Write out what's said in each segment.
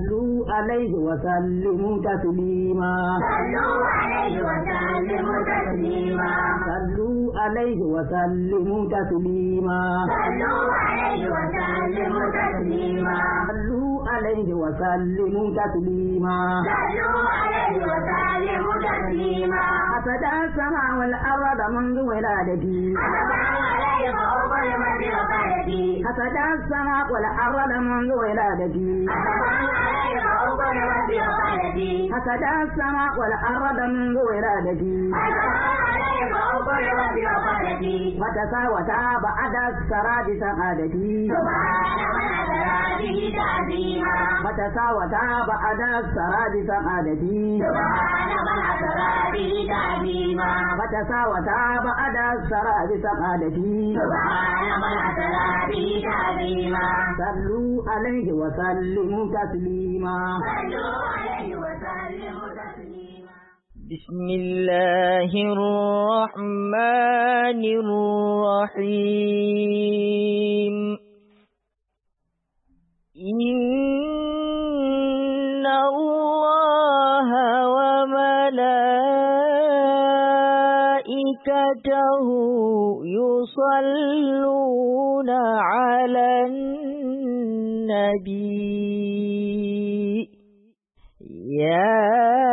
صلوا عليه وسلموا تسليما صلوا عليه وسلموا تسليما صلوا عليه وسلموا تسليما صلوا عليه وسلموا تسليما صلوا عليه وسلموا تسليما صلوا عليه وسلموا تسليما حسد السماء والأرض منذ ولادتي أتبع عليه فأقبل من وقالتي حسد السماء والأرض منذ ولادتي أتبع عليه فأقبل من وقالتي حسد السماء والأرض منذ ولادتي أتبع عليه فأقبل من وقالتي وتساوتا بعد السراد سعادتي سبحان من أسرى به تعظيما وتساوتا بعد السراد سعادتي سبحان من أسرى به تعظيما وتساوتا بعد السراد سعادتي سبحان من أسرى به تعظيما صلوا عليه وسلموا تسليما صلوا عليه وسلموا تسليما بسم الله الرحمن الرحيم إن الله وملائكته يصلون على النبي يا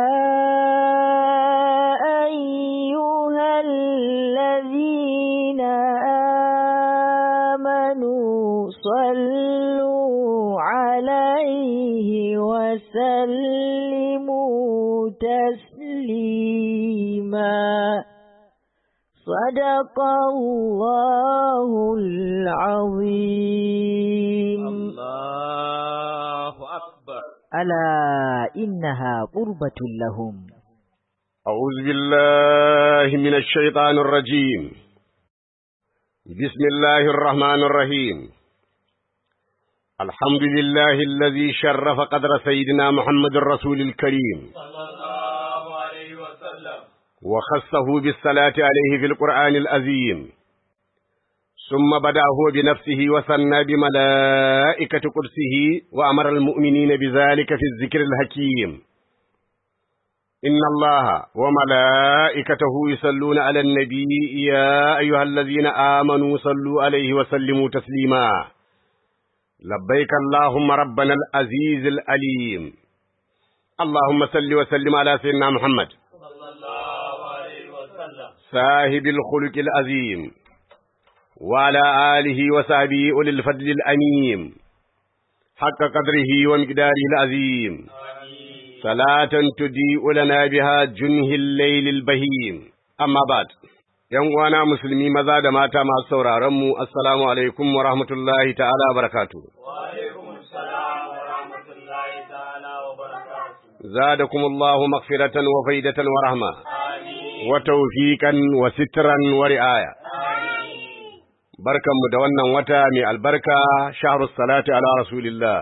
أيها الذين آمنوا صلوا عليه وسلموا تسليما صدق الله العظيم الله أكبر ألا إنها قربة لهم أعوذ بالله من الشيطان الرجيم بسم الله الرحمن الرحيم الحمد لله الذي شرف قدر سيدنا محمد الرسول الكريم وخصه بالصلاة عليه في القرآن العظيم ثم بدأ هو بنفسه وثنى بملائكة قدسه وأمر المؤمنين بذلك في الذكر الحكيم إن الله وملائكته يصلون على النبي يا أيها الذين آمنوا صلوا عليه وسلموا تسليما لبيك اللهم ربنا العزيز الأليم اللهم صل وسلم على سيدنا محمد صاحب الخلق العظيم وعلى آله وصحبه أولي الفضل الأميم حق قدره ومقداره العظيم صلاة تضيء لنا بها جنه الليل البهيم أما بعد ‘Yan uwana musulmi maza da mata masu sauraronmu, Assalamu alaikum wa rahmatullahi ta'ala wa barakatu. زادكم الله مغفرة وفيدة ورحمة وتوفيقا وسترا ورعاية barkanmu da wannan wata mai albarka shahrus salati ala rasulillah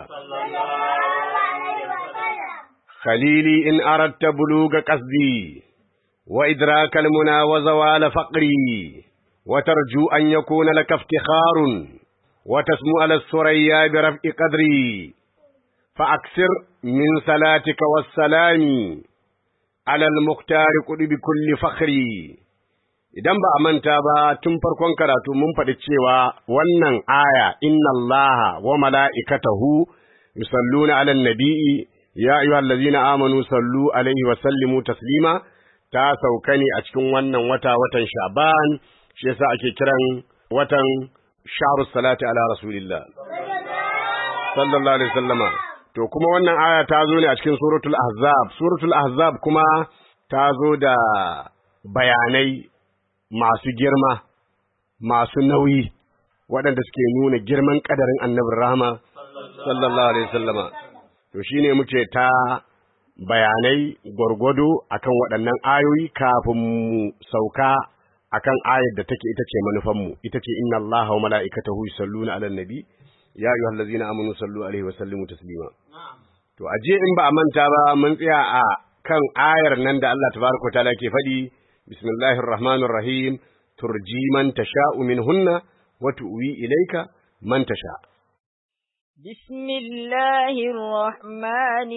khalili in aratta buluga qasdi wa idraka almuna wa zawala faqri wa tarju an yakuna laka iftikharun wa tasmu ala surayya bi raf'i qadri fa aksir min salatika was salami ala al-mukhtar bi kulli fakhri idan ba a manta ba tun farkon karatu mun faɗi cewa wannan aya inna allaha wa mala'ikatahu yusalluna 'alan nabi'i ya ayyuhallazina amanu sallu alaihi wa sallimu taslima ta sauka ne a cikin wannan wata watan sha'ban shi yasa ake kiran watan shahrus salati ala rasulillah sallallahu alaihi wasallama to kuma wannan aya ta zo ne a cikin suratul ahzab suratul ahzab kuma ta zo da bayanai masu girma, masu nauyi, waɗanda suke nuna girman ƙadarin annabin rahama, sallallahu Alaihi sallama. To shi ne muke ta bayanai gwargwado akan waɗannan ayoyi kafin mu sauka akan ayar da take ita ce manufanmu, ita ce inna Allah wa mala'ikatahu yusalluna ala nabi ya ayyuhal ladzina amanu sallu alaihi wa sallimu taslima. To aje in ba a manta ba mun tsaya a kan ayar nan da Allah tabaraka wa ta'ala ke faɗi بسم الله الرحمن الرحيم ترجي من تشاء منهن وتؤوي إليك من تشاء بسم الله الرحمن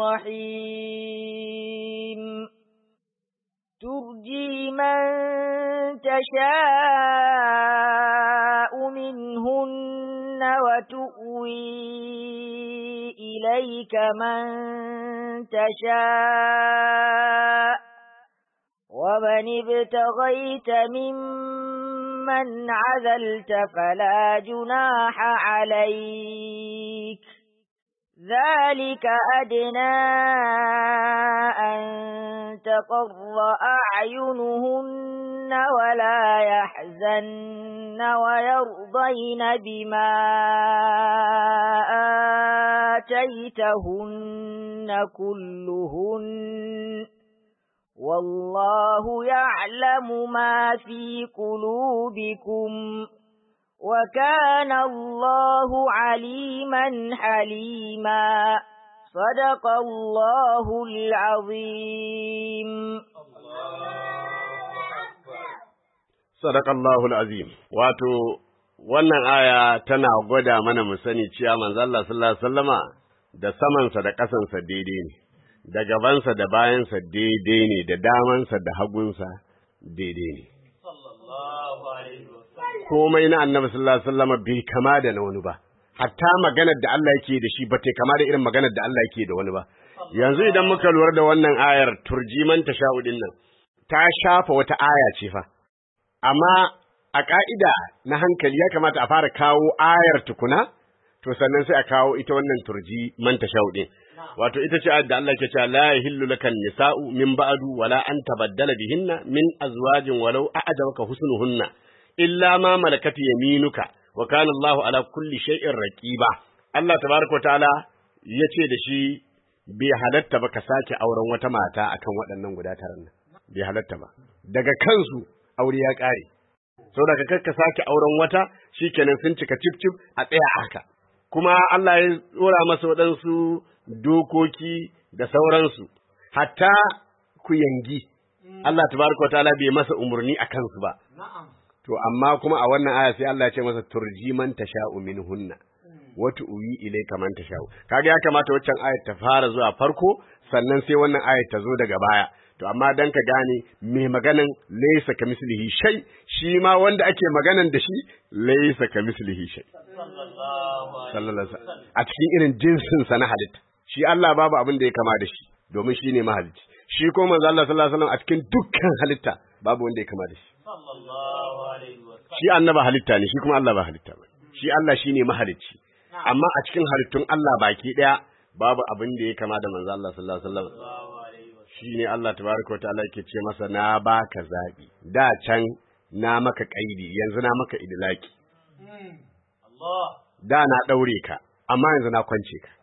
الرحيم ترجي من تشاء منهن وتؤوي إليك من تشاء ومن ابتغيت ممن عذلت فلا جناح عليك ذلك أدنى أن تقر أعينهن ولا يحزن ويرضين بما آتيتهن كلهن والله يعلم ما في قلوبكم وكان الله عليما حليما صدق الله العظيم Sadaqallahu azim wato wannan aya tana gwada mana mu sani cewa manzo Allah sallallahu alaihi wasallama da samansa da ƙasansa daidai ne da gabansa da bayansa daidai ne da damansa da hagunsa daidai ne komai na annabi sallallahu alaihi wasallama bai kama da na wani ba hatta maganar da Allah yake da shi ba ta kama da irin maganar da Allah yake da wani ba yanzu idan muka lura da wannan ayar turjiman tasha'udin nan ta shafa wata aya ce fa amma a ƙa'ida na hankali ya kamata a fara kawo ayar tukuna, to sannan sai a kawo ita wannan turji manta shauɗin. Wato ita ce da Allah ke cewa la yahillu lakan nisa'u min ba'du wala an tabaddala bihinna min azwajin walau a'jabaka husnuhunna illa ma malakat yaminuka wa kana Allahu ala kulli shay'in raqiba. Allah tabaraka ta'ala yace da shi bai halatta ba ka sake auren wata mata akan waɗannan guda taran nan. Bai halatta ba. Daga kansu aure ya ƙare. Saboda ka kakka sake auren wata shikenan sun cika cif cif a tsaya haka. Kuma Allah ya tsora masa waɗansu dokoki da sauransu, hatta ku yangi. Allah tabaraka wa ta'ala bai masa umarni a kansu ba. To amma kuma a wannan aya sai Allah ya ce masa turji man tasha'u minhunna. Wata uyi ilayka man tasha'u. Kaga ya kamata waccan ayat ta fara zuwa farko sannan sai wannan ayat ta zo daga baya. to amma dan ka gane me maganan laysa kamislihi shay shi ma wanda ake maganan da shi laysa kamislihi shay sallallahu alaihi a cikin irin jinsin sa na halitta shi Allah babu abin da ya kama da shi domin shi ne mahalicci shi ko manzo Allah sallallahu alaihi wasallam a cikin dukkan halitta babu wanda ya kama da shi shi annaba halitta ne shi kuma Allah ba halitta ba shi Allah shine mahalicci amma a cikin halittun Allah baki daya babu abin da ya kama da manzo Allah sallallahu alaihi wasallam shi ne Allah tabaraka wa ta'ala ke ce masa na baka zabi da can na maka kaidi yanzu na maka idlaki da na daure ka amma yanzu na kwance ka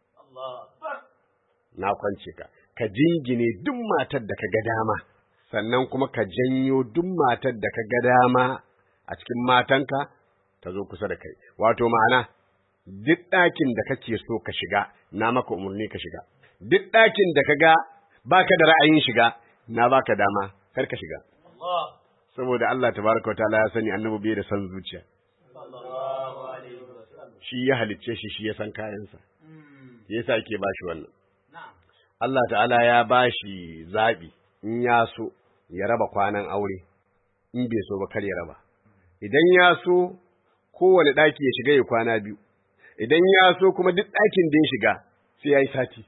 na kwance ka ka jingine duk matar da ka ga dama sannan kuma ka janyo duk matar da ka ga dama a cikin matanka ta zo kusa da kai wato ma'ana duk ɗakin da kake so ka shiga na maka umarni ka shiga duk ɗakin da ka ga baka da ra'ayin shiga na baka dama kar ka shiga saboda Allah tabaraka wa ta'ala ya sani annabi bai da san zuciya shi ya halicce shi shi ya san kayansa yasa yake bashi wannan Allah ta'ala ya bashi zabi in ya so ya raba kwanan aure in bai so ba kar ya raba idan ya so kowane ɗaki ya shiga ya kwana biyu idan ya so kuma duk ɗakin da ya shiga sai ya yi sati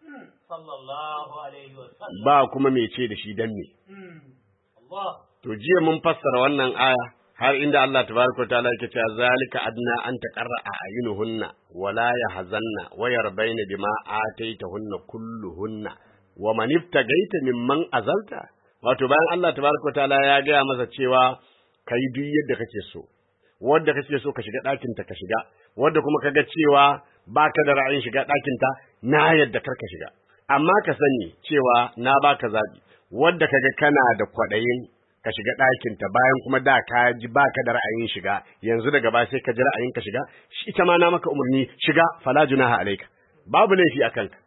ba kuma mai ce da shi dan me to jiya mun fassara wannan aya har inda Allah tabaraka wa ta'ala yake cewa zalika adna an taqarra ayunuhunna wala yahzanna wa yarbaina bima ataitahunna kulluhunna wa man iftagaita mimman azalta wato bayan Allah tabaraka wa ta'ala ya gaya masa cewa kai duk yadda kake so wanda kake so ka shiga ɗakin ta ka shiga wanda kuma kaga cewa baka da ra'ayin shiga ɗakin ta na yadda karka shiga amma ka sani cewa na baka zabi wanda kaga kana da kwaɗayin ka shiga ɗakinta bayan kuma da ka ji baka da ra'ayin shiga yanzu daga ba sai ka ji ra'ayin ka shiga shi ita ma na maka umarni shiga fala junaha alaika babu laifi a kanka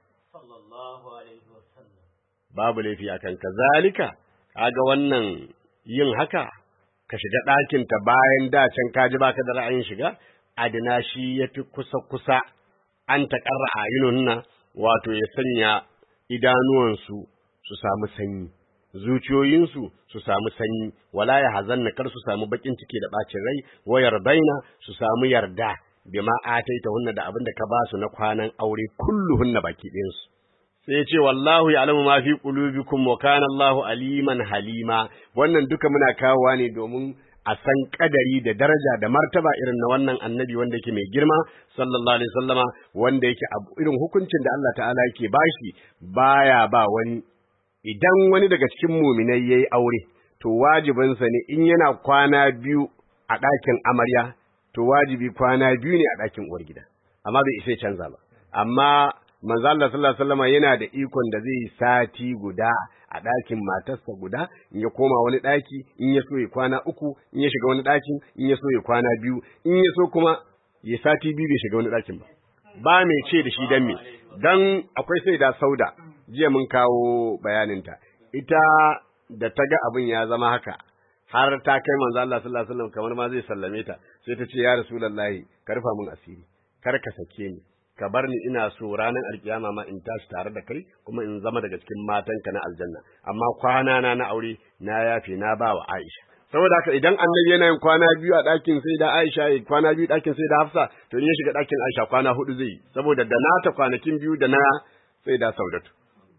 babu laifi a kanka zalika kaga wannan yin haka ka shiga ɗakinta bayan da can ka ji baka da ra'ayin shiga adina shi yafi kusa kusa an taqarra ayununna wato ya sanya idanuwansu su samu sanyi zuciyoyinsu su samu sanyi wala ya hazanna kar su samu bakin ciki da bacin rai wayar baina su samu yarda bima ataita hunna da abin da ka ba su na kwanan aure kulluhunna baki ɗayansu sai ya ce wallahu ya'lamu ma fi qulubikum wa kana Allahu aliman halima wannan duka muna kawowa ne domin a san kadari da daraja da martaba irin na wannan annabi wanda yake mai girma sallallahu alaihi wasallama wanda yake irin hukuncin da Allah ta'ala yake bashi baya ba wani idan wani daga cikin muminai yayi aure to wajibinsa ne in yana kwana biyu a ɗakin amarya to wajibi kwana biyu ne a ɗakin uwar gida amma bai isa canza ba amma manzo Allah sallallahu alaihi wasallam yana da ikon da zai sati guda a ɗakin matarsa guda in ya koma wani ɗaki in ya so ya kwana uku in ya shiga wani ɗakin in ya so ya kwana biyu in ya so kuma ya sati biyu bai shiga wani ɗakin ba ba mai ce da shi dan me dan akwai sai da sauda jiya mun kawo bayaninta ita da ta ga abin ya zama haka har ta kai manzo Allah sallallahu alaihi wasallam kamar ma zai sallame ta sai ta ce ya rasulullahi ka rufa mun asiri kar ka sake ni ka bar ni ina so ranar alkiyama ma in tashi tare da kai kuma in zama daga cikin matanka na aljanna amma kwana na na aure na yafe na ba wa Aisha saboda haka idan annabi yana yin kwana biyu a ɗakin sai da Aisha ya kwana biyu ɗakin sai da Hafsa to in ya shiga ɗakin Aisha kwana hudu zai yi saboda da nata kwanakin biyu da na sai da Saudatu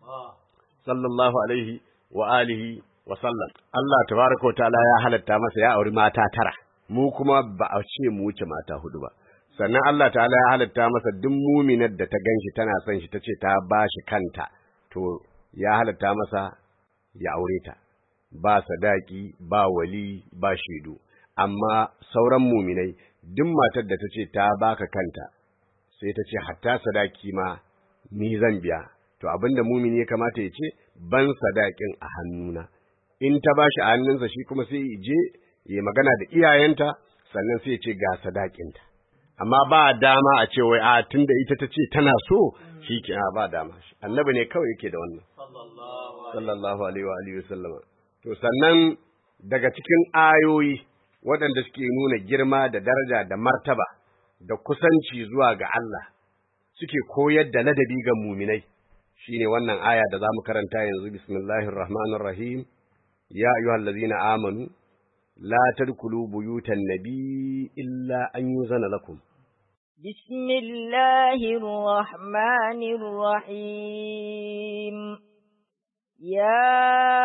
sallallahu alaihi wa alihi wa sallam Allah tabaraka wa ta'ala ya halatta masa ya auri mata tara mu kuma ba a ce mu wuce mata hudu ba sannan Allah ta'ala ya halatta masa duk muminar da ta ganshi tana son shi tace ta bashi kanta to ya halatta masa ya aure ta ba sadaki ba wali ba shaidu amma sauran muminai duk matar da tace ta baka kanta sai ta ce hatta sadaki ma ni zan biya to abinda mumini ya kamata ya ce ban sadakin a hannuna in ta bashi a hannunsa shi kuma sai ya je ya magana da iyayenta sannan sai ya ce ga sadakinta amma ba dama a ce wai a tunda ita ta ce tana so shi ke ba dama annabi ne kawai yake da wannan sallallahu alaihi wa alihi wasallama to sannan daga cikin ayoyi waɗanda suke nuna girma da daraja da martaba da kusanci zuwa ga Allah suke koyar da ladabi ga muminai shine wannan aya da zamu karanta yanzu bismillahir rahmanir rahim ya ayyuhallazina amanu la tadkhulu buyutan nabi illa an yuzana lakum بسم الله الرحمن الرحيم يا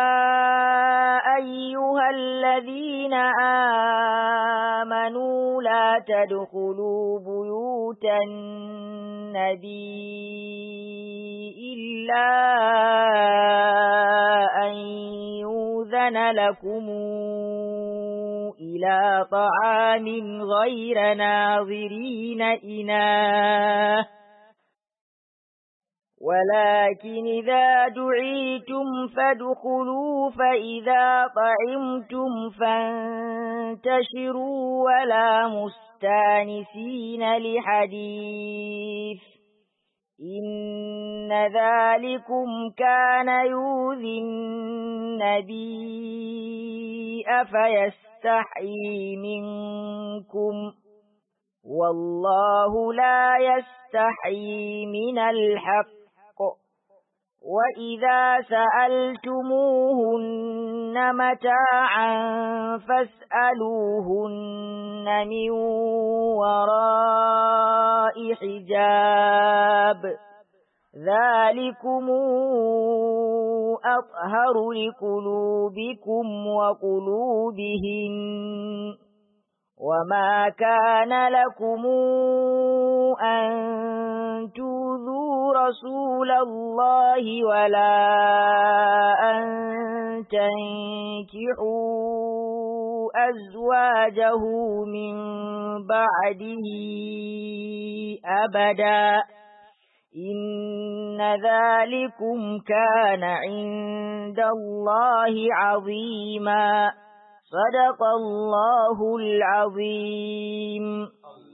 أيها الذين آمنوا لا تدخلوا بيوت النبي إلا أن يوذن لكم إلى طعام غير ناظرين إناه ولكن إذا دعيتم فادخلوا فإذا طعمتم فانتشروا ولا مستانسين لحديث إن ذلكم كان يؤذي النبي أفيستحيي منكم والله لا يستحيي من الحق وإذا سألتموهن متاعا فاسألوهن من وراء حجاب ذلكم أطهر لقلوبكم وقلوبهن وما كان لكم أن تؤذوا رسول الله ولا أن تنكحوا أزواجه من بعده أبدا إن ذلكم كان عند الله عظيما صدق الله العظيم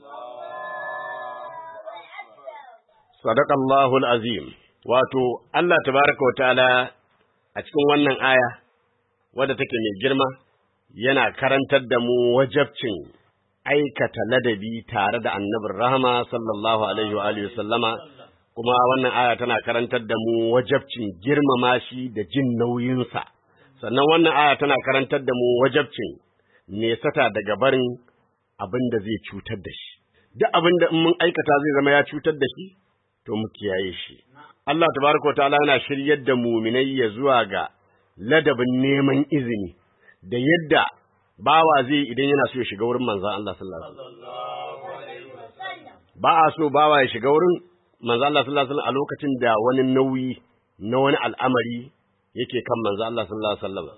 Sadakallahu azim wato Allah tabaraka wa ta'ala a cikin wannan aya wadda take mai girma yana karantar da mu wajabcin aikata ladabi tare da annabin rahama sallallahu alaihi wa alihi sallama kuma wannan aya tana karantar da mu wajabcin girmama shi da jin nauyinsa sannan wannan aya tana karantar da mu wajabcin nesata daga barin abin da zai cutar da shi duk abin da in mun aikata zai zama ya cutar da shi to mu kiyaye shi Allah tabaraka wa ta'ala yana shiryar da muminai ya zuwa ga ladabin neman izini da yadda bawa zai idan yana so ya shiga wurin manzon Allah sallallahu alaihi wasallam ba a so bawa ya shiga wurin manzon Allah sallallahu alaihi wasallam a lokacin da wani nauyi na wani al'amari yake kan manzon Allah sallallahu alaihi wasallam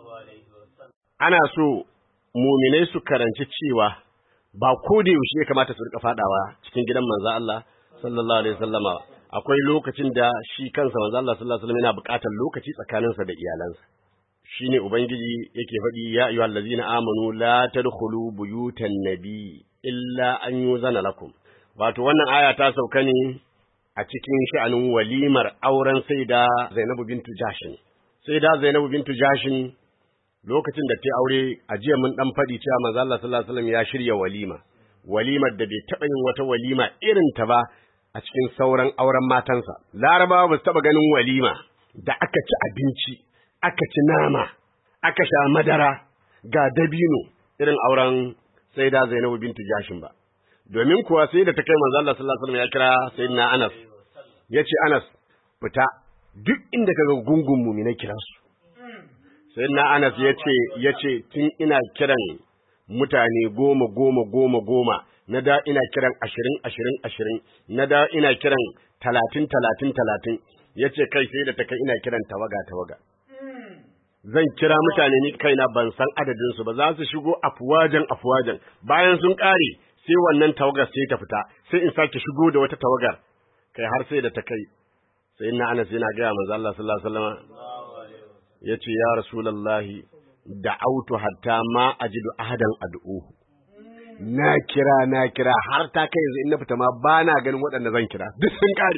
ana so muminai su karanci cewa ba ko da yaushe ya kamata su rika fadawa cikin gidan manzon Allah sallallahu alaihi wasallama akwai lokacin da shi kansa manzon Allah sallallahu alaihi wasallam yana buƙatar lokaci tsakaninsa da iyalansa shine ubangiji yake faɗi ya ayyuhal ladzina amanu la tadkhulu buyutan nabi illa an yuzana lakum wato wannan aya ta sauka ne a cikin sha'anin walimar auren saida Zainabu bintu Jashin saida Zainabu bintu Jashin lokacin da ta aure a jiya mun dan faɗi cewa manzo Allah sallallahu alaihi wasallam ya shirya walima walimar da bai taɓa yin wata walima irin ta ba a cikin sauran auren matansa larabawa ba su taɓa ganin walima da aka ci abinci aka ci nama, aka sha madara ga dabino irin auren sai da Zainabu bintu Jashin ba. Domin kuwa sai da ta kai manzo Allah sallallahu alaihi wasallam ya kira sayyidina Anas. Yace Anas fita duk inda kaga gungun mu'mina kira su. Sayyidina Anas yace yace tun ina kiran mutane goma goma goma goma na da ina kiran ashirin ashirin ashirin na da ina kiran talatin talatin talatin yace kai sai da ta kai ina kiran tawaga tawaga. zan kira mutane ni kaina ban san adadin su ba za su shigo afuwajen afuwajen bayan sun kare sai wannan tawagar sai ta fita sai in sake shigo da wata tawagar kai har sai da ta kai sai ina Anas yana ga manzo Allah sallallahu alaihi wasallam yace ya rasulullahi da'autu hatta ma ajidu ahadan ad'uhu na kira na kira har ta kai yanzu in na fita ma bana ganin waɗanda zan kira duk sun kare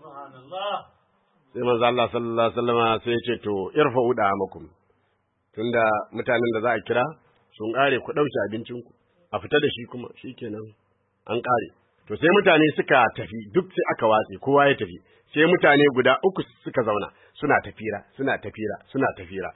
sai manzo Allah sallallahu alaihi wasallam sai ya ce to irfa'u da'amakum tunda mutanen da za a kira sun kare ku dauke abincin ku a fita da shi kuma shikenan an kare to sai mutane suka tafi duk sai aka watse kowa ya tafi sai mutane guda uku suka zauna suna tafira suna tafira suna tafira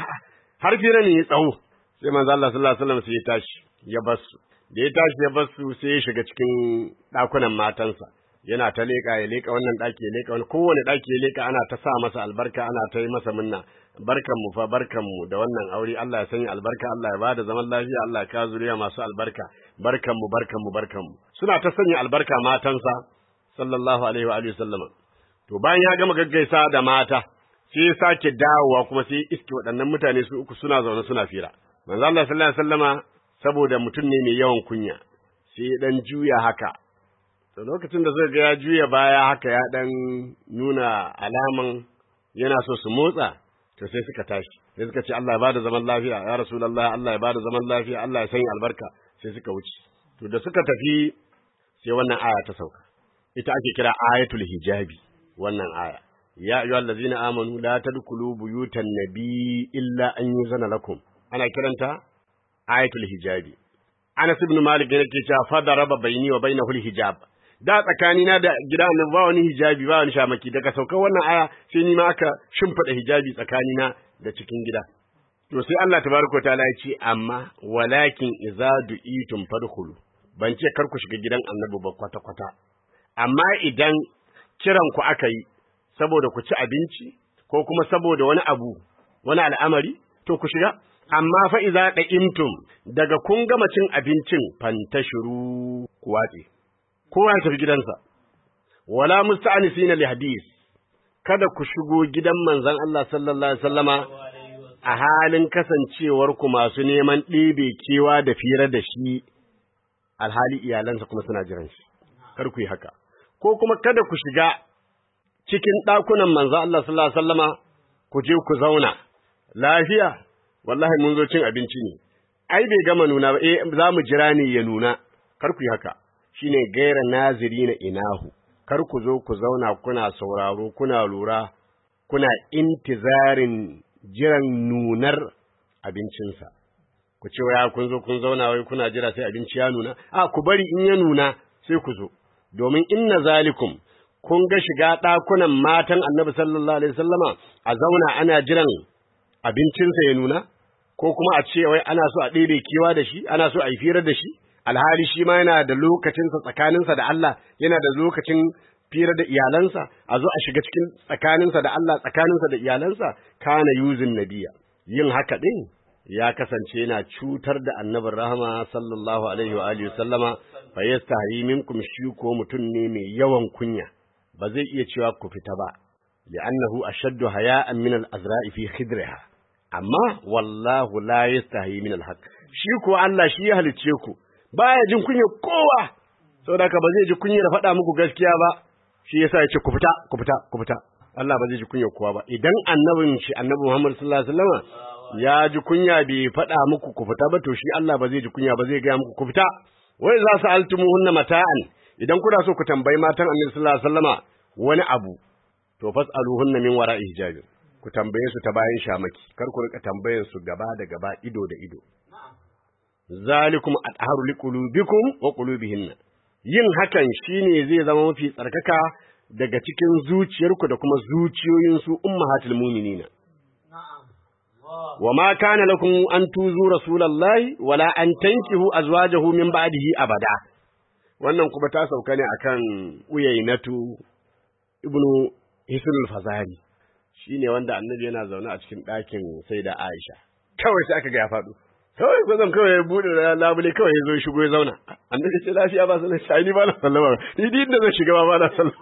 har fira ne ya tsawo sai manzo Allah sallallahu alaihi wasallam sai ya tashi ya basu da ya tashi ya basu sai ya shiga cikin dakunan matansa yana ta leƙa ya leƙa wannan ɗaki ya leƙa wani kowane ɗaki ya leƙa ana ta sa masa albarka ana ta yi masa munna barkan mu fa barkan mu da wannan aure Allah ya sanya albarka Allah ya bada zaman lafiya Allah ya ka zuriya masu albarka barkan mu barkan mu barkan mu suna ta sanya albarka matansa sallallahu alaihi wa alihi sallama to bayan ya gama gaggaisa da mata sai ya sake dawowa kuma sai iske waɗannan mutane su uku suna zaune suna fira manzo Allah sallallahu alaihi wasallama saboda mutum ne mai yawan kunya sai dan juya haka to lokacin da suka ga ya juya baya haka ya dan nuna alaman yana so su motsa to sai suka tashi sai suka ce Allah ya bada zaman lafiya ya rasulullahi Allah ya bada zaman lafiya Allah ya sanya albarka sai suka wuce to da suka tafi sai wannan aya ta sauka ita ake kira ayatul hijabi wannan aya ya ayyuhal ladzina amanu la tadkhulu buyutan nabi illa an yuzana lakum ana kiranta ayatul hijabi Anas ibn Malik yake cewa fa daraba baini wa bainahu hijab da tsakanina da gida annabi ba wani hijabi ba wani shamaki daga saukar wannan aya sai ni ma aka shimfida hijabi tsakanina da cikin gida to sai Allah tabaraka taala ya ce amma walakin idza du'itum fadkhulu ban ce kar ku shiga gidan annabi ba kwata kwata amma idan kiran ku aka yi saboda ku ci abinci ko kuma saboda wani abu wani al'amari to ku shiga amma fa idza da'imtum daga kun gama cin abincin fantashiru ku watse kowa ya tafi gidansa wala musta'anisina li hadis kada ku shigo gidan manzon Allah sallallahu alaihi wasallama a halin kasancewar ku masu neman ɗebe kewa da fira da shi alhali iyalansa kuma suna jiran shi kar ku yi haka ko kuma kada ku shiga cikin ɗakunan manzon Allah sallallahu alaihi wasallama ku je ku zauna lafiya wallahi mun zo cin abinci ne ai bai gama nuna ba eh za mu jira ne ya nuna kar ku yi haka shine gaira naziri na inahu kar ku zo ku zauna kuna sauraro kuna lura kuna intizarin jiran nunar abincinsa ku ce waya kun zo kun zauna wai kuna jira sai abinci ya nuna a ku bari in ya nuna sai ku zo domin inna zalikum kun ga shiga ɗakunan matan annabi sallallahu alaihi wasallama a zauna ana jiran abincinsa ya nuna ko kuma a ce wai ana so a ɗebe kewa da shi ana so a yi firar da shi alhali shi ma yana da lokacinsa tsakaninsa da Allah yana da lokacin fira da iyalansa a zo a shiga cikin tsakaninsa da Allah tsakaninsa da iyalansa kana yuzin nabiya yin haka din ya kasance yana cutar da annabin rahama sallallahu alaihi wa alihi sallama fa yastahi minkum shi ko mutum ne mai yawan kunya ba zai iya cewa ku fita ba li'annahu ashaddu haya'an min al-azra'i fi khidriha amma wallahu la yastahi min al-haq shi ko Allah shi ya halicce ku baya jin kunya kowa saboda ka ba zai ji kunya da faɗa muku gaskiya ba shi yasa ya ce ku fita ku fita ku fita Allah ba zai ji kunya kowa ba idan annabin shi annabi Muhammad sallallahu alaihi wasallam ya ji kunya bai faɗa muku ku fita ba to shi Allah ba zai ji kunya ba zai ga muku ku fita wai za su altumuhunna mata'an idan kuna so ku tambayi matan annabi sallallahu alaihi wasallama wani abu to fas'aluhunna min wara'i hijabin ku tambaye su ta bayan shamaki kar ku rika tambayan su gaba da gaba ido da ido zalikum atharu liqulubikum wa qulubihinna yin hakan shine zai zama mafi tsarkaka daga cikin zuciyarku da kuma zuciyoyin su ummahatul mu'minina wa ma kana lakum an tuzu rasulullahi wala an tankihu azwajahu min ba'dihi abada wannan kuma ta sauka ne akan uyainatu ibnu hisnul fazari shine wanda annabi yana zaune a cikin ɗakin sai da Aisha kawai sai aka ga ya faɗo kawai gwazon kawai ya buɗe labule kawai ya zo shigo ya zauna annabi ce lafiya ba sanin shi ni ba na sallama ni din da zan shiga ba ba na sallama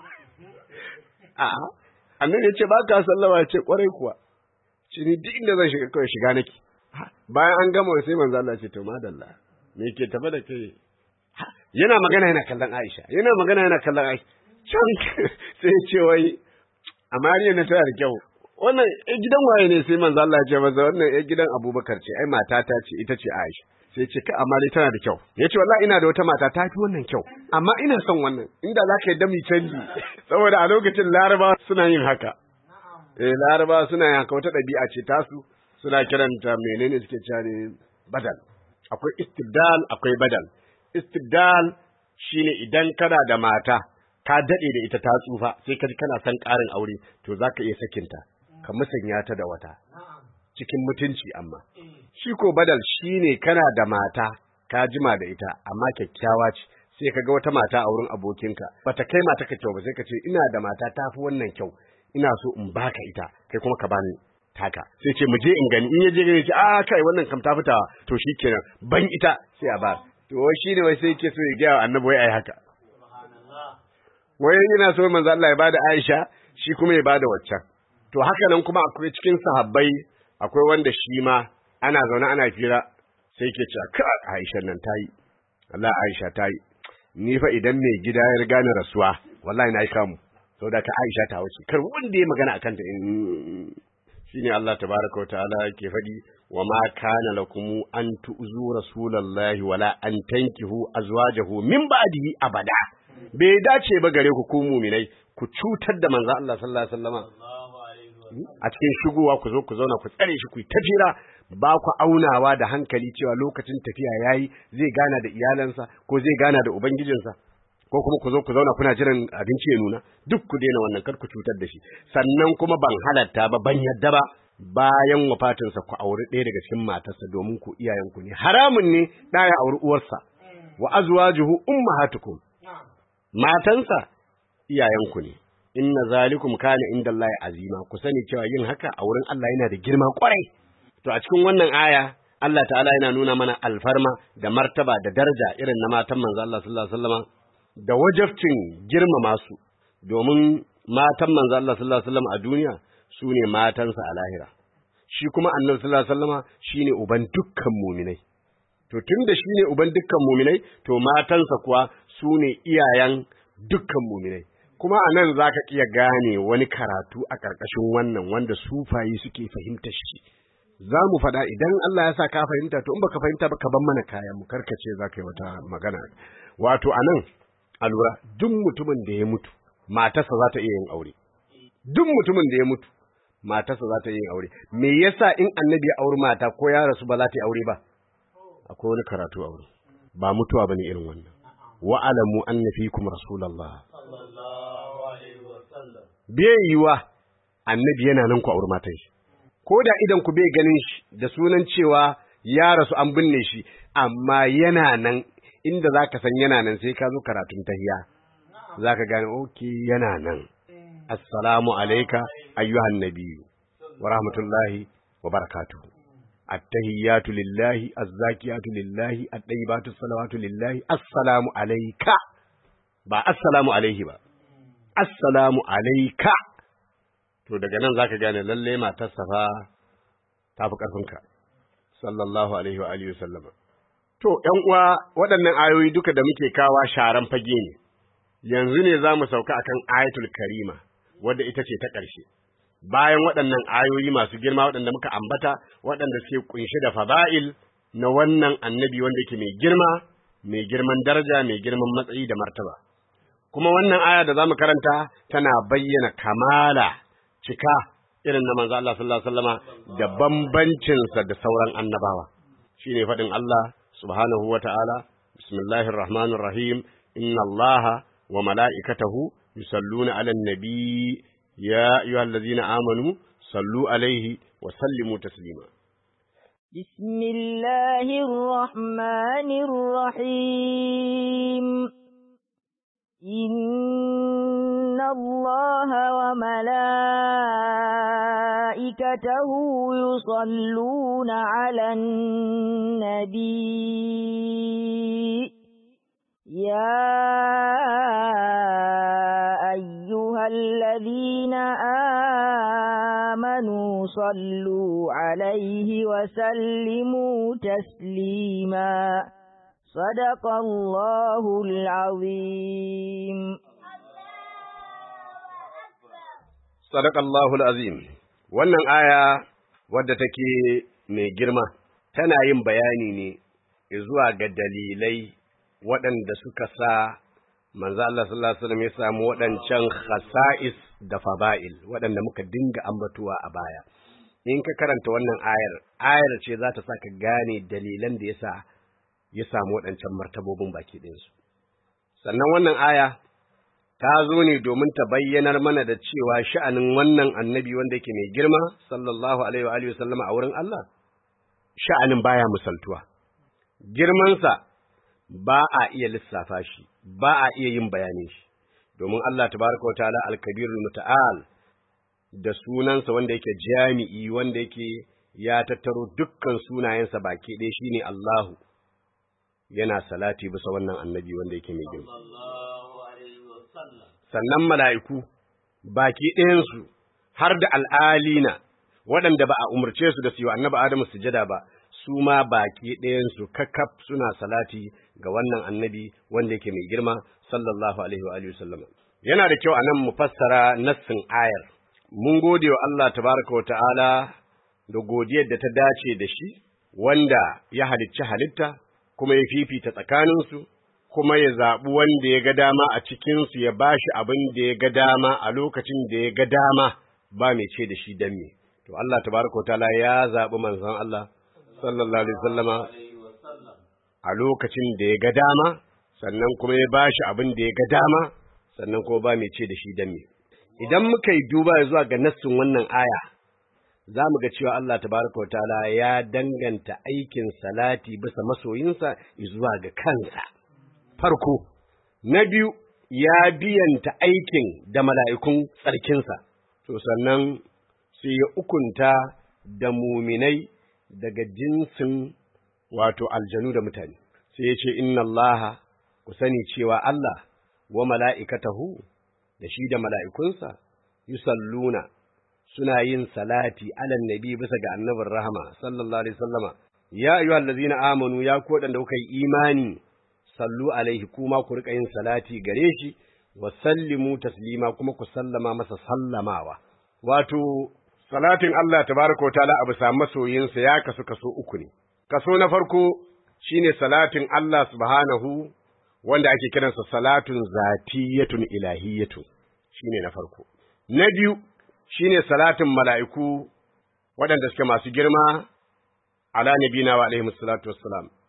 a annabi ya ce ba ka sallama ya ce kwarai kuwa ce ni duk inda zan shiga kawai shiga nake bayan an gama sai manzo Allah ce to madalla me ke tafa da kai yana magana yana kallon Aisha yana magana yana kallon Aisha sai ya ce wai amariya na tana da kyau wannan ɗan gidan waye ne sai manzo Allah ya ce masa wannan ɗan gidan Abubakar ce ai matata ce ita ce Aisha sai ce ka amma dai tana da kyau yace wallahi ina da wata mata ta fi wannan kyau amma ina son wannan inda za ka yi dami canji saboda a lokacin Laraba suna yin haka eh Laraba suna yin haka wata ɗabi'a ce tasu suna kiranta menene suke cewa ne badal akwai istibdal akwai badal istibdal shine idan kana da mata ka daɗe da ita ta tsufa sai ka ji kana son ƙarin aure to za ka iya sakinta ka musanya ta da wata cikin mutunci amma shi ko badal shine kana da mata ka jima da ita amma kyakkyawa ce sai ka ga wata mata a wurin abokinka bata kai mata ka kyau ba sai ka ce ina da mata ta fi wannan kyau ina so in baka ita kai kuma ka bani taka sai ce mu je in gani in ya je gani ce a kai wannan kam ta fita to shikenan ban ita sai a ba to wai shine wai sai yake so ya ga annabi wai ai haka wai yana so manzo Allah ya bada Aisha shi kuma ya bada waccan to haka nan kuma akwai cikin sahabbai akwai wanda shi ma ana zaune ana fira sai ke cewa ka Aisha nan tayi Allah Aisha tayi ni fa idan mai gida ya riga ni rasuwa wallahi na yi kamu saboda ka Aisha ta wuce kar wanda ya magana akan ta shine Allah tabaraka wa ta'ala ke faɗi wa ma kana lakum an tu'zu rasulallahi wala an tankihu azwajahu min ba'dihi abada bai dace ba gare ku ku muminai ku cutar da manzo Allah sallallahu alaihi wasallama a cikin shigowa ku zo ku zauna ku tsare shi ku yi tafira ba ku aunawa da hankali cewa lokacin tafiya yayi zai gana da iyalansa ko zai gana da ubangijinsa ko kuma ku zo ku zauna kuna jiran abinci ya nuna duk ku daina wannan kar ku cutar da shi sannan kuma ban halatta ba ban yadda ba bayan wafatinsa ku auri ɗaya daga cikin matarsa domin ku iyayenku ne haramun ne ɗaya ya auri uwarsa wa azwajuhu ummahatukum matansa iyayenku ne inna zalikum kana inda Allah azima ku sani cewa yin haka a wurin Allah yana da girma kwarai to a cikin wannan aya Allah ta'ala yana nuna mana alfarma da martaba da daraja irin na matan manzo Allah sallallahu alaihi wasallam da wajabcin girmama su domin matan manzo Allah sallallahu alaihi wasallam a duniya su ne matansa a lahira shi kuma annabi sallallahu alaihi wasallam shine uban dukkan muminai to tunda shine uban dukkan muminai to matansa kuwa su ne iyayen dukkan muminai kuma a nan za ka iya gane wani karatu a ƙarƙashin wannan wanda sufayi suke fahimta shi za mu faɗa idan Allah ya sa ka fahimta to in baka fahimta ba ka ban mana kayan mu karkace za ka yi wata magana wato a nan a lura duk mutumin da ya mutu matarsa za ta iya yin aure duk mutumin da ya mutu matarsa za ta iya yin aure me yasa in annabi ya auri mata ko ya rasu ba za ta yi aure ba akwai wani karatu a wurin ba mutuwa bane irin wannan wa alamu anna fikum rasulullah bai yiwa annabi yana nan ku auri matan shi ko da idan ku bai ganin shi da sunan cewa ya rasu an binne shi amma yana nan inda zaka san yana nan sai ka zo karatun tahiya zaka gane okay yana nan assalamu alayka ayyuhan nabiyyu wa rahmatullahi wa barakatuhu التهيات لله الزاكيات لله الطيبات الصلوات لله السلام عليك ba assalamu alaihi ba assalamu alaika to daga nan zaka gane lalle matar safa ta fi karfinka sallallahu alaihi wa alihi wasallama to ƴan uwa waɗannan ayoyi duka da muke kawa sharan fage ne yanzu ne zamu sauka akan ayatul karima wadda ita ce ta ƙarshe bayan waɗannan ayoyi masu girma waɗanda muka ambata waɗanda suke kunshe da fada'il na wannan annabi wanda yake mai girma mai girman daraja mai girman matsayi da martaba kuma wannan aya da zamu karanta tana bayyana kamala cika irin na manzo Allah sallallahu alaihi wasallama da bambancin sa da sauran annabawa shine faɗin Allah subhanahu wata'ala bismillahir rahmanir rahim inna Allaha wa mala'ikatahu yusalluna 'alan nabi يا أيها الذين آمنوا صلوا عليه وسلموا تسليما بسم الله الرحمن الرحيم إن الله وملائكته يصلون على النبي يا أيها الذين آمنوا صلوا عليه وسلموا تسليما صدق الله العظيم صدق الله العظيم wannan aya wadda take mai girma tana yin bayani ne zuwa ga dalilai waɗanda suka sa manzo Allah sallallahu alaihi wasallam ya samu waɗancan khasa'is da fada'il waɗanda muka dinga ambatuwa a baya in ka karanta wannan ayar ayar ce za ta saka gane dalilan da yasa ya samu waɗancan martabobin baki ɗinsu sannan wannan aya ta zo ne domin ta bayyanar mana da cewa sha'anin wannan annabi wanda yake mai girma sallallahu alaihi wa alihi wasallam a wurin Allah sha'anin baya misaltuwa girmansa ba a iya lissafa shi ba a iya yin bayanin shi domin Allah tabaraka wa ta'ala al-kabirul muta'al da sunansa wanda yake jami'i wanda yake ya tattaro dukkan sunayensa baki ɗaya shine Allahu yana salati bisa wannan annabi wanda yake mai girma sannan mala'iku baki ɗayansu har da al'alina waɗanda ba a umarce su da su yi wa annabi Adamu sujada ba su ma baki ɗayansu kakkaf suna salati ga wannan annabi wanda yake mai girma sallallahu alaihi wa alihi wasallam yana da kyau anan mu fassara nassin ayar mun gode wa Allah tabaraka wa ta'ala da godiyar da ta dace da shi wanda ya halicci halitta kuma ya fifita tsakaninsu kuma ya zaɓi wanda ya ga dama a cikinsu ya ba shi abin da ya ga dama a lokacin da ya ga dama ba mai ce da shi dan me to Allah tabaraka wa ta'ala ya zaɓi manzon Allah sallallahu alaihi wasallama a lokacin da ya ga dama sannan kuma ya bashi abin da ya ga dama sannan kuma ba mai ce da shi dan me idan muka yi duba zuwa ga nassin wannan aya za mu ga cewa Allah tabaraka wa ta'ala ya danganta aikin salati bisa masoyinsa zuwa ga kansa farko na biyu ya biyanta aikin da mala'ikun tsarkinsa to sannan sai ya ukunta da muminai daga jinsin wato aljanu da mutane sai ya ce inna Allah ku sani cewa Allah wa mala'ikatahu da shi da mala'ikunsa yusalluna suna yin salati alan nabi bisa ga annabin rahama sallallahu alaihi wasallama ya ayyuhal ladzina amanu ya ku wadanda kuka yi imani sallu alaihi kuma ku rika yin salati gare shi wa sallimu taslima kuma ku sallama masa sallamawa wato salatin Allah tabaraka ta'ala abu sa masoyinsa ya kasu kaso uku ne kaso na farko shine salatin Allah subhanahu wanda ake kiransa salatun zatiyatun ilahiyatun shine na farko na biyu shine salatin mala'iku waɗanda suke masu girma ala nabina wa alaihi salatu wassalam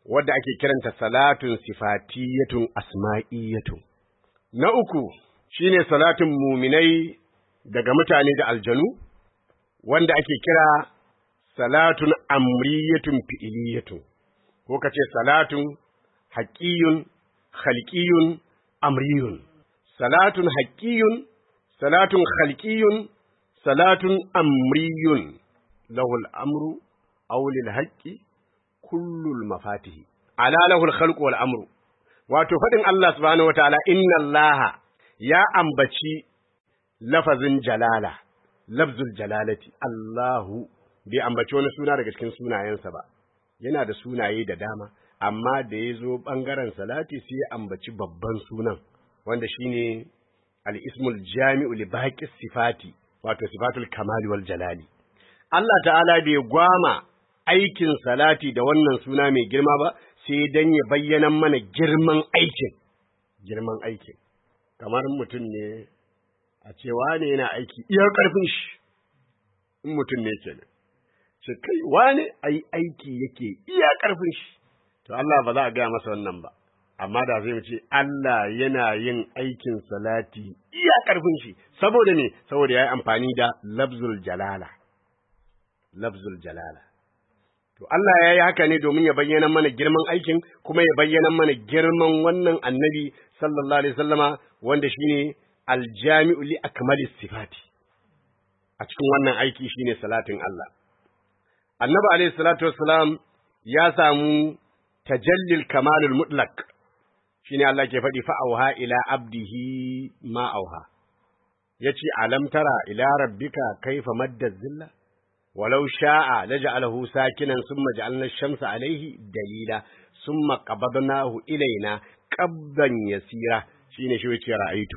wadda ake kiranta salatun sifatiyatun asma'iyatun na uku shine salatun muminai daga mutane da aljanu wanda ake kira salatun amriyatun fi'iliyatun ko kace salatun haqqiyun khalqiyun amriyun salatun haqqiyun salatun khalqiyun salatun amriyun lahul amru aw lil haqqi kullul mafatihi ala lahul khalqu wal amru wato fadin Allah subhanahu wataala inna allaha ya ambaci lafazin jalala lafzul jalalati Allahu bai ambaci wani suna daga cikin sunayensa ba yana da sunaye da dama amma da ya zo ɓangaren salati sai ya ambaci babban sunan wanda shine al-ismul jami'u li baqi sifati wato sifatul kamali wal jalali Allah ta'ala bai gwama aikin salati da wannan suna mai girma ba sai dan ya bayyana mana girman aikin girman aikin kamar mutum ne a cewa ne yana aiki iya karfin shi in mutum ne kenan ce kai wane ai aiki yake iya karfin shi to Allah ba za a gaya masa wannan ba amma da zai ce Allah yana yin aikin salati iya karfin shi saboda ne saboda yayi amfani da lafzul jalala lafzul jalala to Allah ya yi haka ne domin ya bayyana mana girman aikin kuma ya bayyana mana girman wannan annabi sallallahu alaihi wasallama wanda shine aljami'u li akmalis sifati a cikin wannan aiki shine salatin Allah annabi alaihi salatu wassalam ya samu tajallil kamalul mutlaq shine Allah ke faɗi fa auha ila abdihi ma auha yace alam tara ila rabbika kaifa madda zilla walau sha'a laj'alahu sakinan summa ja'alna ash-shamsa alayhi dalila summa qabadnahu ilaina qabdan yasira shine shi yace ra'aitu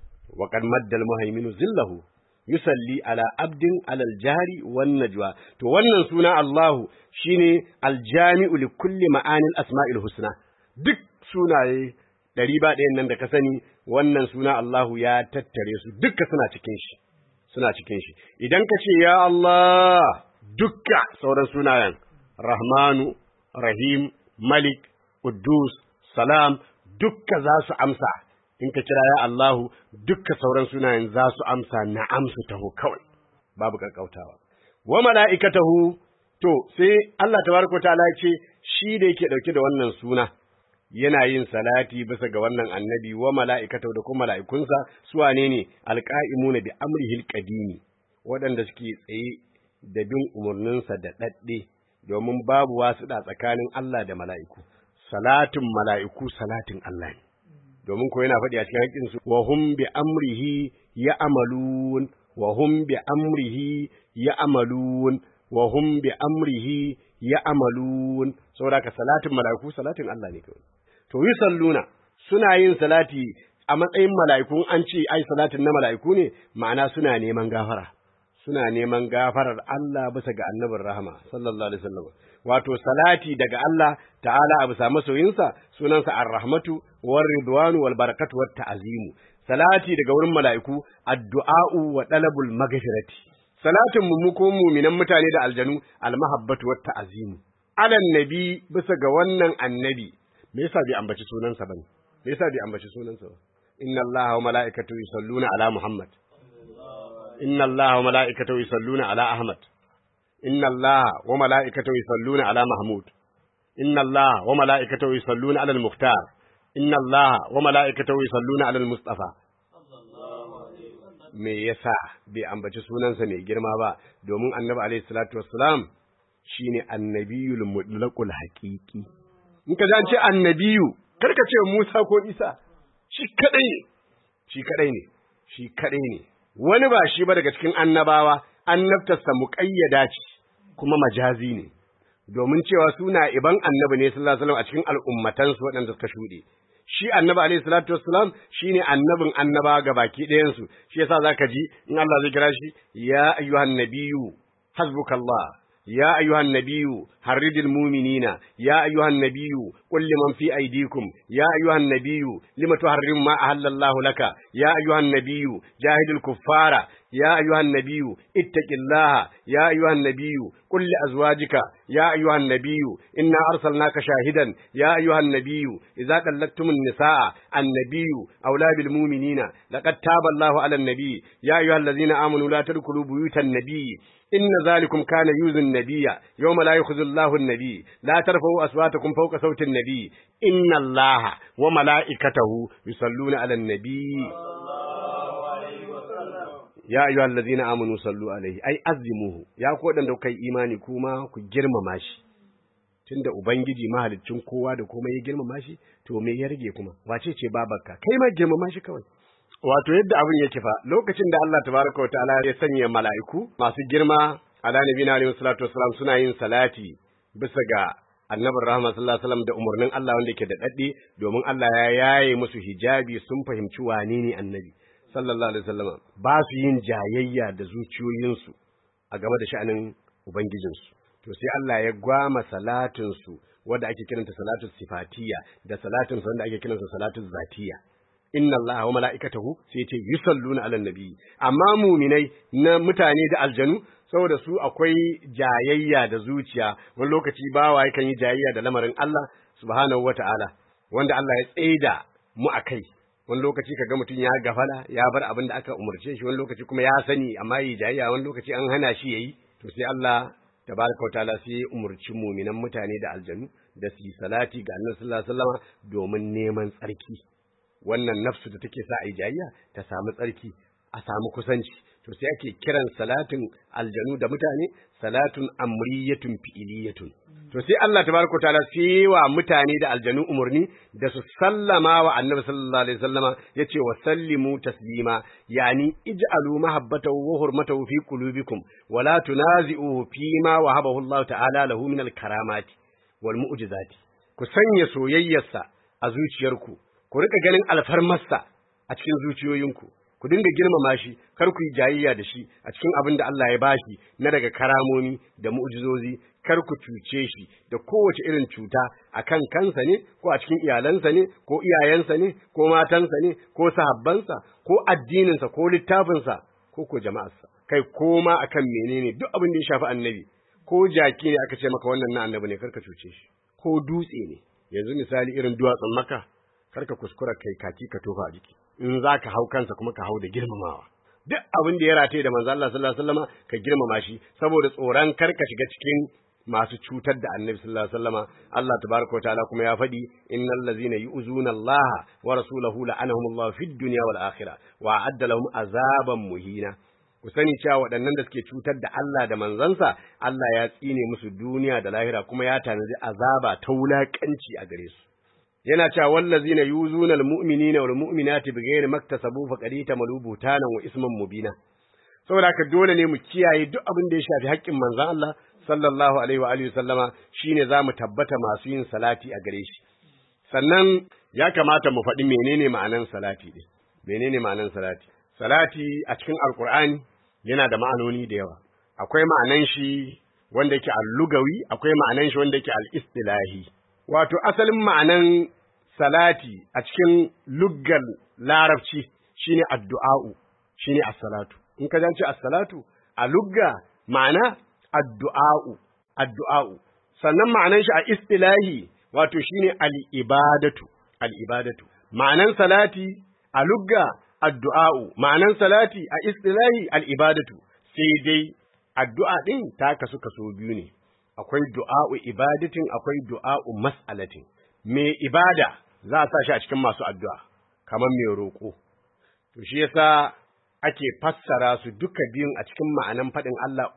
wa qad madda al-muhaiminu zillahu yusalli ala abdin alal jari wan najwa to wannan suna Allahu shine aljami'u li kulli ma'anil asma'il husna duk sunaye ɗari ba ɗayan nan da ka sani wannan suna Allahu ya tattare su dukka suna cikin shi suna cikin shi idan ka ce ya Allah dukka sauran sunayen Rahmanu Rahim Malik Quddus Salam dukka za su amsa in ka kira ya Allahu dukka sauran sunayen za su amsa na amsu taho kawai babu kakkautawa wa mala'ikatahu to sai Allah tabaraka ta'ala ya ce shi da yake dauke da wannan suna yana yin salati bisa ga wannan annabi wa mala'ikatahu da kuma mala'ikunsa su wane ne alqa'imuna bi amrihil qadimi waɗanda suke tsaye da bin umarninsa da dadde domin babu wasu da tsakanin Allah da mala'iku salatin mala'iku salatin Allah ne domin ko yana faɗi a cikin haƙƙinsu wa hum bi amrihi ya amalun wa hum bi amrihi ya amalun wa hum bi amrihi ya amalun saboda ka salatin mala'iku salatin Allah ne kawai to yi salluna suna yin salati a matsayin mala'iku an ce ai salatin na mala'iku ne ma'ana suna neman gafara suna neman gafarar Allah bisa ga annabin rahama sallallahu alaihi wasallam wato salati daga Allah ta'ala a bisa masoyinsa sunansa ar-rahmatu war ridwanu wal barakatu wat ta'zimu salati daga wurin mala'iku addu'a'u wa talabul maghfirati salatin mu mu ko mu'minan mutane da aljanu al-mahabbatu wat ta'zimu alan nabi bisa ga wannan annabi me yasa bai ambaci sunansa bane me yasa bai ambaci sunansa ba inna allaha wa mala'ikatahu yusalluna ala muhammad inna allaha wa mala'ikatahu yusalluna ala ahmad inna allaha wa mala'ikatahu yusalluna ala mahmud inna allaha wa mala'ikatahu yusalluna ala al-mukhtar inna allaha wa mala'ikatahu yusalluna ala al-mustafa me yasa bai ambaci sunansa mai girma ba domin annabi alaihi salatu wassalam shine annabiyul mutlaqul haqiqi in ka an ce annabiyu kar ka ce Musa ko Isa shi kadai ne shi kadai ne shi kadai ne wani ba shi ba daga cikin annabawa annabtarsa muqayyada ce kuma majazi ne domin cewa suna iban annabi ne sallallahu alaihi wasallam a cikin al'ummatansu waɗanda suka shuɗe shi annabi alaihi salatu wassalam shine annabin annaba ga baki ɗayan su shi yasa zaka ji in Allah zai kira shi ya ayyuhan nabiyyu hasbukallah يا أيها النبي حرد المؤمنين يا أيها النبي qul liman fi aydikum ya ayyuhan nabiyyu lima tuharrimu ma ahallallahu laka ya ayyuhan nabiyyu jahidil kuffara يا أيها النبي اتق الله يا أيها النبي قل لأزواجك يا أيها النبي إنا أرسلناك شاهدا يا أيها النبي إذا طلقتم النساء النبي أولى بالمؤمنين لقد تاب الله على النبي يا أيها الذين آمنوا لا تدخلوا بيوت النبي إن ذلكم كان يؤذي النبي يوم لا يخذ الله النبي لا ترفعوا أصواتكم فوق صوت النبي إن الله وملائكته يصلون على النبي ya ayyuha allazina amanu sallu alaihi ai azimuhu ya ku wadanda kai imani kuma ku girmama shi tunda ubangiji mahaliccin kowa da komai ya girmama shi to me ya rage kuma wace ce babarka kai ma girmama shi kawai wato yadda abin yake fa lokacin da Allah tabaraka wa ta'ala ya sanya mala'iku masu girma ala nabiyina alaihi salatu wassalam suna yin salati bisa ga annabin rahama sallallahu alaihi wasallam da umarnin Allah wanda yake da dadde domin Allah ya yaye musu hijabi sun fahimci wane ne annabi sallallahu alaihi wasallam ba su yin jayayya da zuciyoyinsu a game da sha'anin ubangijinsu to sai Allah ya gwama salatin su wanda ake kiranta salatu sifatiya da salatin su wanda ake kiranta salatu zatiya inna Allah wa mala'ikatahu sai ce yusalluna ala nabi amma muminai na mutane da aljanu saboda su akwai jayayya da zuciya wani lokaci bawa yakan yi jayayya da lamarin Allah subhanahu wata'ala wanda Allah ya tsaida mu akai wani lokaci kaga mutum ya gafala ya bar abin da aka umarce shi wani lokaci kuma ya sani amma yi jayayya wani lokaci an hana shi yayi to sai Allah tabaraka wa ta'ala sai ya umurci muminan mutane da aljanu da su yi salati ga Annabi sallallahu alaihi wasallam domin neman tsarki wannan nafsu da take sa a yi jayayya ta samu tsarki a samu kusanci to sai ake kiran salatin aljanu da mutane salatun amriyatun fi'iliyatun to sai Allah tabaraka ta'ala sai wa mutane da aljanu umurni da su sallama wa annabi sallallahu alaihi wasallama yace wa sallimu taslima yani ij'alu mahabbatahu wa hurmatahu fi qulubikum wa la tunazi'uhu fi ma wahabahu Allah ta'ala lahu min al-karamati wal mu'jizati ku sanya soyayyarsa a zuciyarku ku rika ganin alfarmarsa a cikin zuciyoyinku ku dinga girmama shi kar ku yi jayayya da shi a cikin abin da Allah ya bashi na daga karamomi da mu'jizozi kar ku cuce shi da kowace irin cuta a kan kansa ne ko a cikin iyalansa ne ko iyayensa ne ko matansa ne ko sahabbansa ko addininsa ko littafinsa ko ko jama'arsa kai koma akan menene duk abin da ya shafi annabi ko jaki ne aka ce maka wannan na annabi ne kar ka cuce shi ko dutse ne yanzu misali irin duwatsun maka kar ka kuskura kai kaki ka tofa a jiki in za ka hau kansa kuma ka hau da girmamawa duk abin da ya rataye da manzo Allah sallallahu alaihi wasallama ka girmama shi saboda tsoron kar ka shiga cikin masu cutar da annabi sallallahu alaihi wasallama Allah tabaraka wa ta'ala kuma ya faɗi innal ladzina yu'zuna Allah wa rasulahu la'anahumullahu fid dunya wal akhirah wa a'adda lahum azaban muhina ku sani cewa waɗannan da suke cutar da Allah da manzansa Allah ya tsine musu duniya da lahira kuma ya tanadi azaba ta wulakanci a gare su yana cewa wallazina yuzuna almu'minina wal mu'minati bighairi maktasabu faqad tamalu butanan wa isman mubina saboda haka dole ne mu kiyaye duk abin da ya shafi haƙƙin manzon Allah sallallahu alaihi wa alihi sallama shine zamu tabbata masu yin salati a gare shi sannan ya kamata mu faɗi menene ma'anan salati din menene ma'anan salati salati a cikin alqur'ani yana da ma'anoni da yawa akwai ma'anan shi wanda yake al-lugawi akwai ma'anan shi wanda yake al-istilahi wato asalin ma'anan salati a cikin luggal larabci shine addu'a'u shine as-salatu in ka jance as-salatu a lugga ma'ana addu'a'u addu'a'u sannan ma'anan shi a istilahi wato shine al-ibadatu al-ibadatu ma'anan salati a lugga addu'a'u ma'anan salati a istilahi al-ibadatu sai dai addu'a din ta kasu kaso biyu ne akwai du'a'u ibadatin akwai du'a'u mas'alatin me ibada za a sa shi a cikin masu addu'a kamar mai roƙo to shi yasa ake fassara su duka biyun a cikin ma'anan faɗin Allah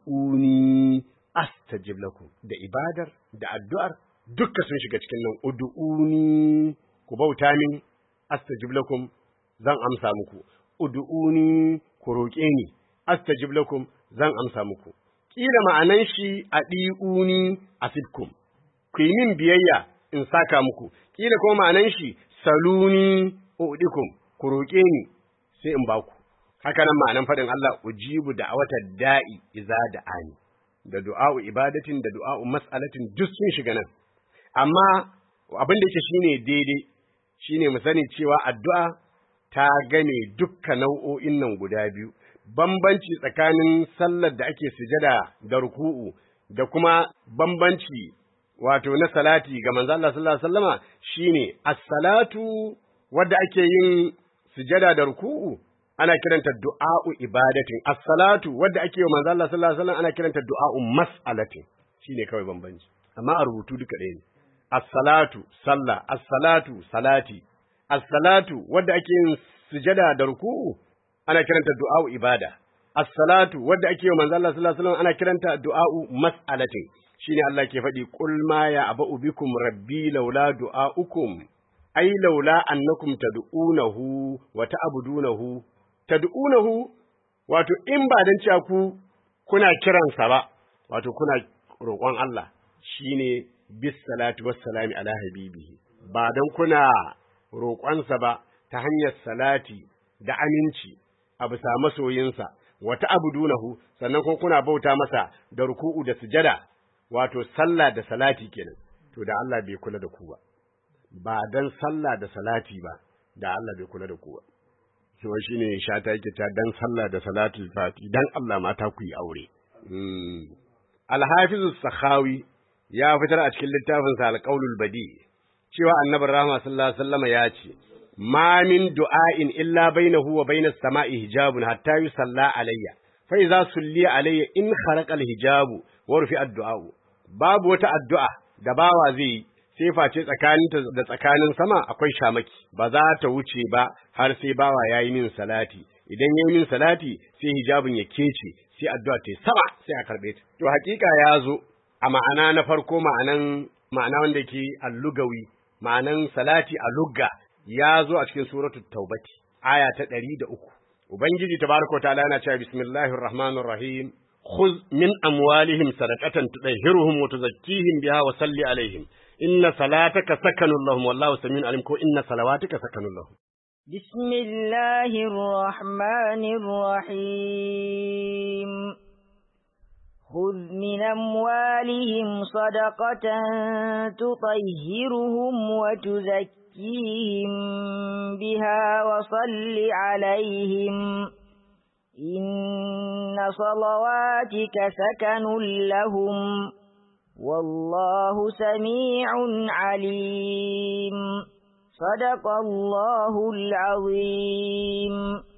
ud'uni astajib lakum da ibadar da addu'ar duka sun shiga cikin nan ud'uni ku bauta min astajib lakum zan amsa muku ud'uni ku roƙe ni astajib lakum zan amsa muku kila ma'anan shi a ɗi'uni a fitkum, ku yi min biyayya in saka muku, kila kuma ma'anan shi saluni uɗikum, ku roƙe ni sai in baku. Haka nan ma'anan faɗin Allah ujibu da wata da'i iza da ani, da du'a'u ibadatin da du'a'u mas'alatin duk sun shiga nan. Amma abin da yake shine daidai shine mu sani cewa addu'a ta gane dukkan nau'o'in nan guda biyu bambanci tsakanin sallar da ake sujada da ruku'u da kuma bambanci wato na salati ga manzo Allah sallallahu alaihi wasallama shine as-salatu wadda ake yin sujada da ruku'u ana kiranta du'a'u ibadatin as-salatu wadda ake yi manzo Allah sallallahu alaihi wasallam ana kiranta du'a'u mas'alatin shine kawai bambanci amma a rubutu duka ɗaya ne as-salatu sallah as-salatu salati as-salatu wadda ake yin sujada da ruku'u ana kiranta du'a'u ibada as-salatu wadda ake yi manzo Allah sallallahu alaihi wasallam ana kiranta du'a'u mas'alatin shine Allah ke faɗi qul ma ya abu bikum rabbi laula du'a'ukum ai laula annakum tad'unahu wa ta'budunahu tad'unahu wato in ba dan cewa ku kuna kiransa ba wato kuna roƙon Allah shine bis salatu was salami ala habibihi ba dan kuna roƙonsa ba ta hanyar salati da aminci a bisa masoyinsa wa ta'budunahu sannan kuma kuna bauta masa da ruku'u da sujada wato sallah da salati kenan to da Allah bai kula da ku ba ba dan sallah da salati ba da Allah bai kula da ku ba to shine shata yake ta dan sallah da salatul fati dan Allah mata ku yi aure Al-Hafiz sakhawi ya fitar a cikin littafin sa Al-Qaulul Badi cewa Annabi Rahma sallallahu alaihi wasallam ya ce ma min du'ain illa bainahu wa bainas sama'i hijabun hatta yusalla alayya fa idza sulli alayya in kharaqa al-hijabu wa rufi ad-du'a babu wata addu'a da bawa zai yi sai face tsakaninta da tsakanin sama akwai shamaki ba za ta wuce ba har sai bawa ya yi min salati idan ya yi min salati sai hijabin ya kece sai addu'a ta sama sai a karɓe ta to hakika ya zo a ma'ana na farko ma'anan ma'ana wanda ke allugawi ma'anan salati a lugga ya zo a cikin suratul taubati aya ta ɗari da uku ubangiji tabaraka wa ta'ala yana cewa bismillahir rahmanir rahim خذ من أموالهم صدقة تطهرهم وتزكيهم بها وصل عليهم إن صلاتك سكن لهم والله سميع عليم إن صلواتك سكن لهم بسم الله الرحمن الرحيم خذ من أموالهم صدقة تطهرهم وتزكيهم بها وصل عليهم إن صلواتك سكن لهم والله سميع عليم صدق الله العظيم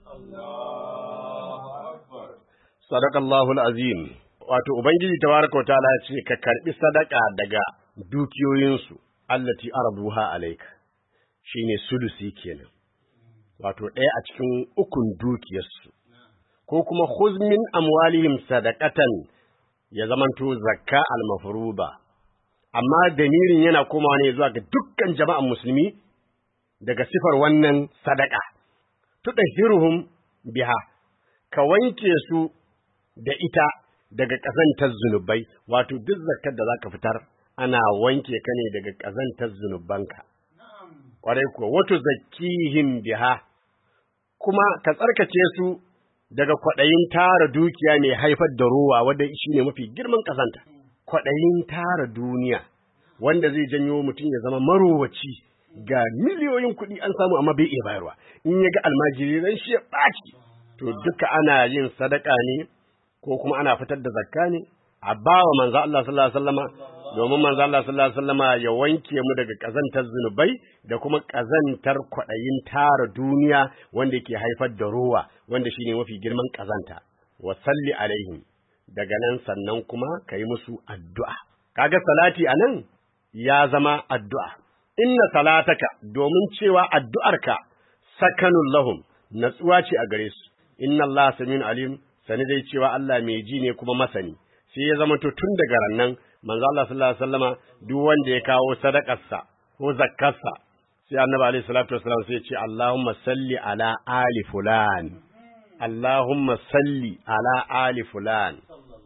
صدق الله العظيم wato ubangiji tabaraka wataala ya ce ka karbi sadaka daga dukiyoyinsu allati arduha alayka shine sulusi kenan wato ɗaya a cikin ukun dukiyarsu ko kuma huzmin amwalihim sadaqatan ya zamanto zakka al-mafruba amma damirin yana komawa ne zuwa ga dukkan jama'an musulmi daga sifar wannan sadaka tudahhiruhum biha ka wanke su da ita daga ƙazantar zunubai wato duk zakkar da zaka fitar ana wanke ka ne daga ƙazantar zunubanka kwarai kuwa wato zakkihim biha kuma ka tsarkake su daga kwaɗayin tara dukiya mai haifar da ruwa wanda shi ne mafi girman ƙazanta. Kwaɗayin tara duniya wanda zai janyo mutum ya zama marowaci ga miliyoyin kuɗi an samu amma bai iya bayarwa. In ya ga almajiri ran shi ya ɓaci. To duka ana yin sadaka ne ko kuma ana fitar da zakka ne a bawa manzo Allah sallallahu alaihi wasallama domin manzo Allah sallallahu alaihi wasallama ya wanke mu daga kazantar zunubai da kuma kazantar kwaɗayin tara duniya wanda ke haifar da ruwa wanda shine mafi girman kazanta wa salli alaihim daga nan sannan kuma kai musu addu'a kaga salati anan ya zama addu'a inna salataka domin cewa addu'arka sakanun lahum natsuwa ce a gare su inna Allah samin alim sani dai cewa Allah mai ji ne kuma masani sai ya zama to tun daga rannan manzo Allah sallallahu alaihi wasallama duk wanda ya kawo sadakarsa ko zakkarsa sai annabi alaihi salatu wasallam sai ya ce Allahumma salli ala ali fulan Allahumma salli ala ali fulan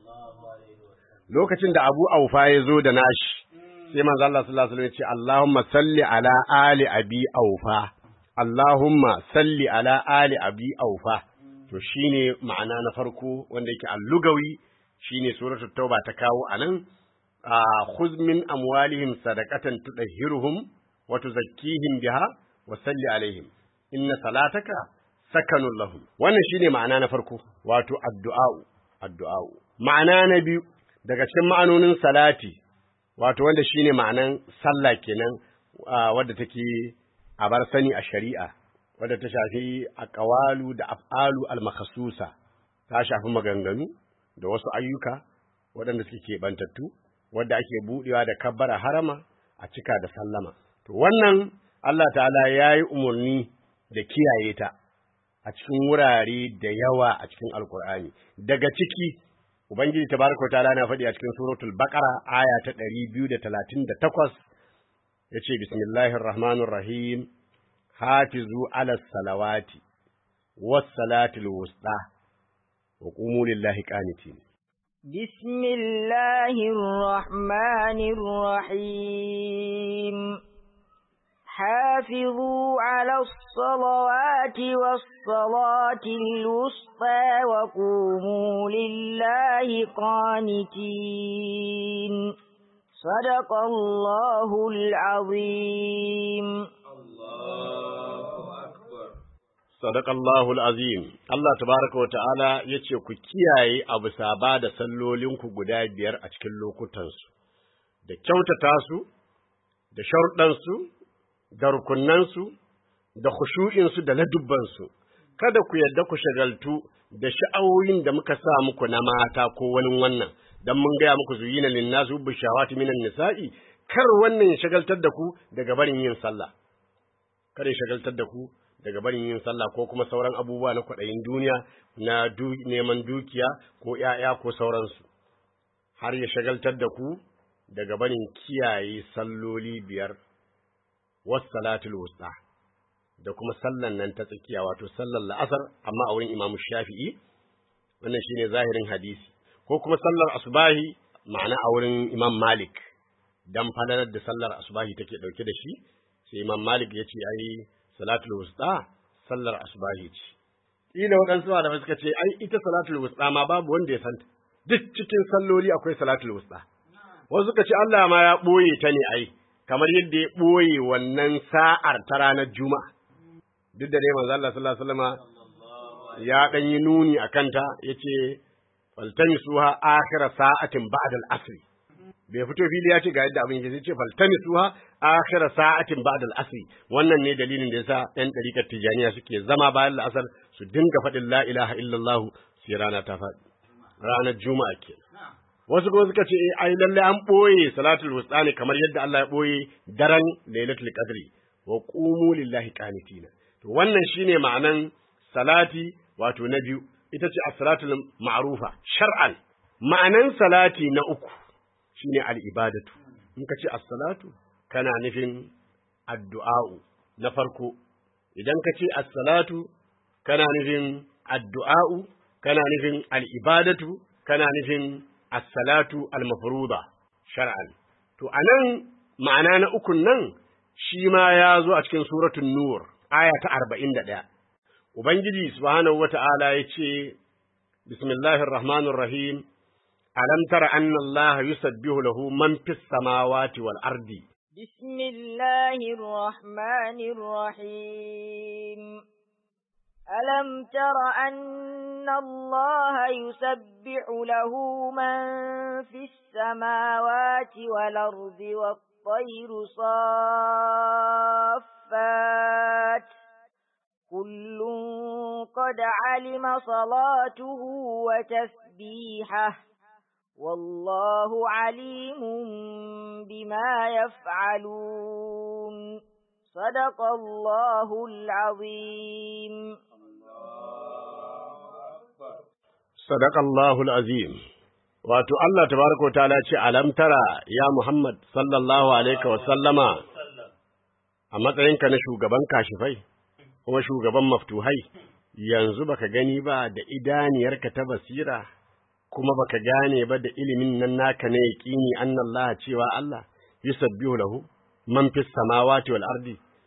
lokacin da Abu Aufa ya zo da nashi sai manzo Allah sallallahu alaihi wasallam ya ce Allahumma salli ala ali abi Aufa Allahumma salli ala ali abi Aufa to shine ma'ana na farko wanda yake allugawi shine suratul tauba ta kawo anan khudh min amwalihim sadaqatan tudahhiruhum wa tuzakkihim biha wa salli alaihim inna salataka sakanun lahum wannan shine ma'ana na farko wato addu'a addu'a ma'ana na biyu daga cikin ma'anonin salati wato wanda shine ma'anan sallah kenan wadda take a bar sani a shari'a wadda ta shafi aqwalu da af'alu al-makhsusa ta shafi maganganu da wasu ayyuka waɗanda suke keɓantattu wadda ake buɗewa da kabbara harama a cika da sallama to wannan Allah ta'ala ya yi umarni da kiyaye ta a cikin wurare da yawa a cikin alkur'ani daga ciki ubangiji tabaraka ta'ala na faɗi a cikin suratul baqara aya ta 238 yace bismillahir rahmanir rahim hafizu ala salawati was salatil wusta wa qumu lillahi qanitin بسم الله الرحمن الرحيم حافظوا على الصلوات والصلاة الوسطى وقوموا لله قانتين صدق الله العظيم Sadakallahul azim Allah tabaraka wa ta'ala yace ku kiyaye abu saba da sallolinku guda biyar a cikin lokutansu da kyautata su da sharuɗansu da rukunansu da khushu'insu da ladubbansu kada ku yadda ku shagaltu da sha'awoyin da muka sa muku na mata ko wani wannan dan mun gaya muku zuyina linnasu bi shawati minan nisa'i kar wannan ya shagaltar da ku daga barin yin sallah kada ya shagaltar da ku daga barin yin sallah ko kuma sauran abubuwa na kwaɗayin duniya na neman dukiya ko ‘ya'ya ko sauransu, har ya shagaltar da ku daga barin kiyaye salloli biyar, wasu salatul wusta, da kuma sallan nan ta tsakiya wato sallar la'asar, amma a wurin imamu shafi'i, wannan shine zahirin hadisi, ko kuma sallar asubahi ma'ana a wurin imam Malik, dan falalar da sallar asubahi take ɗauke da shi, sai imam Malik ya ce ai salatul wusta sallar asbahi ce ila waɗansu malamai suka ce ai ita salatul wusta ma babu wanda ya santa duk cikin salloli akwai salatul wusta wasu suka ce Allah ma ya ɓoye ta ne ai kamar yadda ya ɓoye wannan sa'ar ta ranar juma'a duk da dai manzo Allah sallallahu alaihi wasallam ya dan yi nuni akan ta yace faltamisuha akhira sa'atin ba'da al-asr bai fito fili ya ce ga yadda abin yake sai ce faltamisuha akhira sa'atin ba'da al-asr wannan ne dalilin da yasa ɗan ɗariƙar tijaniya suke zama bayan la'asar su dinga faɗin la ilaha illallah sai rana ta faɗi ranar juma'a ke wasu kuma suka ce ai lalle an ɓoye salatul wusta ne kamar yadda Allah ya ɓoye daren lailatul qadri wa qumu lillahi qanitina to wannan shine ma'anan salati wato na biyu ita ce as-salatul ma'rufa shar'an ma'anan salati na uku shine al-ibadatu in ka ce as-salatu kana nufin addu'a'u na farko idan ka ce as-salatu kana nufin addu'a'u kana nufin al-ibadatu kana nufin as-salatu al-mafruḍa shar'an to anan ma'ana na ukun nan shi ma ya zo a cikin suratul nur aya ta 41 ubangiji subhanahu wata'ala yace bismillahir rahmanir rahim alam tara anna allaha yusabbihu lahu man fis samawati wal ardi بسم الله الرحمن الرحيم ألم تر أن الله يسبح له من في السماوات والأرض والطير صافات كل قد علم صلاته وتسبيحه والله عليم بما يفعلون صدق الله العظيم صدق الله العظيم wato Allah tabaraka wataala ce alam tara ya Muhammad sallallahu alaihi wa sallama a matsayinka na shugaban kashifai kuma shugaban maftuhai yanzu baka gani ba da idaniyarka ta basira kuma baka gane ba da ilimin nan naka na yaqini annallaha cewa Allah yusabbihu lahu man fis samawati wal ardi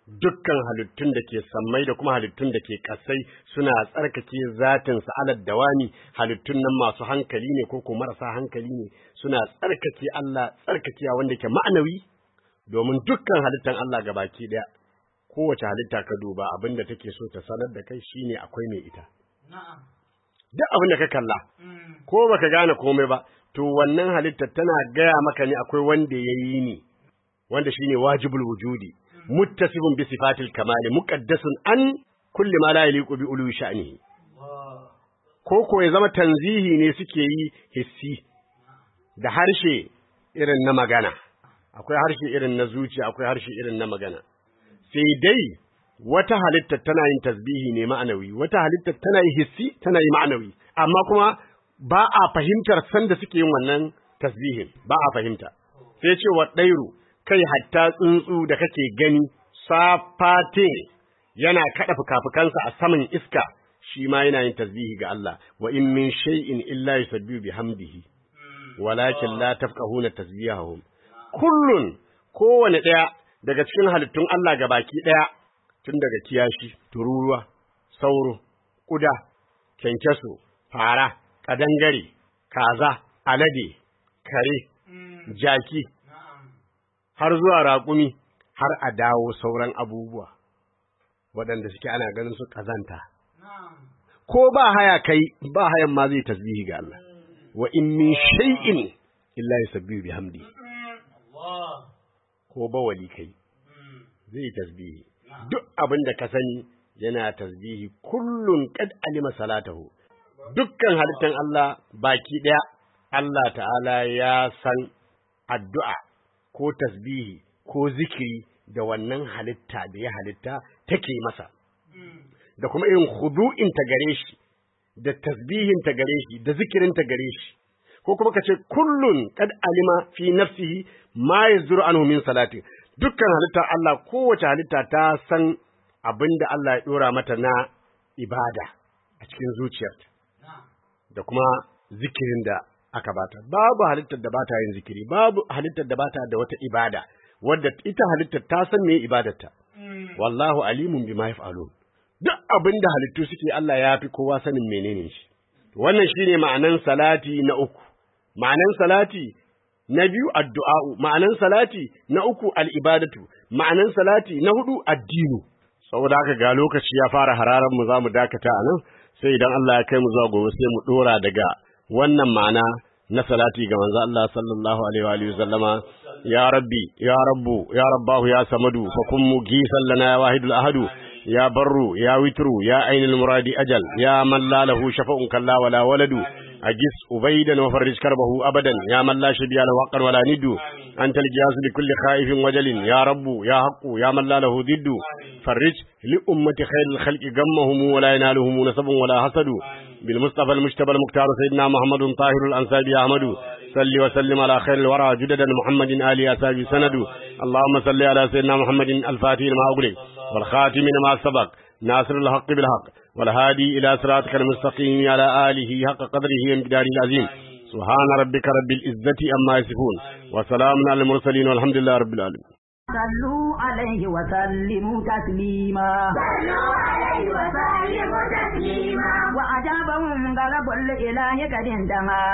dukkan halittun da ke sammai da kuma halittun da ke kasai suna tsarkake zatin sa alad dawami halittun nan masu hankali ne ko kuma marasa hankali ne suna tsarkake Allah tsarkakewa wanda ke ma'anawi domin dukkan halittan Allah gabaki daya kowace halitta ka duba abinda take so ta sanar da kai shine akwai mai ita duk abin da ka kalla ko baka gane komai ba to wannan halittar tana gaya maka ne akwai wanda ya yi ni wanda shine wajibul wujudi muttasifun bi sifatil kamali muqaddasun an kulli ma la yaliqu bi ulu sha'nihi ko ko ya zama tanzihi ne suke yi hissi da harshe irin na magana akwai harshe irin na zuciya akwai harshe irin na magana sai dai wata halitta tana yin tasbihi ne ma'anawi wata halitta tana yin hissi tana yi ma'anawi amma kuma ba a fahimtar sanda suke yin wannan tasbihin ba a fahimta sai ce wa ɗairu kai hatta tsuntsu da kake gani safate yana kaɗa fukafukansa a saman iska shi ma yana yin tasbihi ga Allah wa in min shay'in illa yusabbihu bihamdihi walakin la tafqahuna tasbihahum kullun kowane ɗaya daga cikin halittun Allah gabaki ɗaya tun daga kiyashi tururuwa sauro ƙuda kyankyaso fara ƙadangare kaza alade kare jaki har zuwa raƙumi har a dawo sauran abubuwa waɗanda suke ana ganin su ƙazanta ko ba haya kai ba hayan ma zai tasbihi ga Allah wa in min shay'in illa yusabbihu bihamdi ko bawali kai zai tasbihi duk abin da ka sani yana tasbihi kullun qad alima salatahu dukkan halittan Allah baki daya Allah ta'ala ya san addu'a ko tasbihi ko zikiri da wannan halitta da ya halitta take masa da kuma irin khudu'in ta gare shi da tasbihin ta gare shi da zikirin ta gare shi ko kuma kace kullun qad alima fi nafsihi ma yazuru anhu min salati dukkan halitta Allah kowace halitta ta san abinda Allah ya dora mata na ibada a cikin zuciyarta da kuma zikirin da aka bata babu halittar da bata yin zikiri babu halittar da bata da wata ibada wadda ita halittar ta san me ibadarta wallahu alimun bima yaf'alun duk abinda halittu suke Allah ya fi kowa sanin menene shi wannan shine ma'anan salati na uku ma'anan salati na biyu addu'a'u ma'anan salati na uku al'ibadatu ma'anan salati na hudu addinu saboda haka ga lokaci ya fara hararan mu zamu dakata a nan sai idan Allah ya kai mu zuwa gobe sai mu dora daga wannan ma'ana na salati ga manzo Allah sallallahu alaihi wa alihi wasallama ya rabbi ya rabbu ya rabbahu ya samadu fa kun mugisan lana ya wahidul ahadu ya barru ya witru ya ainul muradi ajal ya man la lahu shafa'un kalla wala waladu أجس أبيدا وفرج كربه أبدا يا من لا شبيه له حقا ولا ند أنت الجهاز لكل خائف وجل يا رب يا حق يا من لا له ضد فرج لأمة خير الخلق غمهم ولا ينالهم نسب ولا حسد بالمصطفى المجتبى المختار سيدنا محمد طاهر الأنساب يا أحمد صل وسلم على خير الورى جددا محمد آل أساب سند اللهم صل على سيدنا محمد الفاتح لما أغلق والخاتم لما سبق ناصر الحق بالحق والهادي إلى صراطك المستقيم على آله حق قدره ومقداره العظيم سبحان ربك رب العزة أما يصفون وسلام على المرسلين والحمد لله رب العالمين صلوا عليه وسلموا تسليما صلوا عليه وسلموا تسليما وأجابهم غلب الإله قد انتهى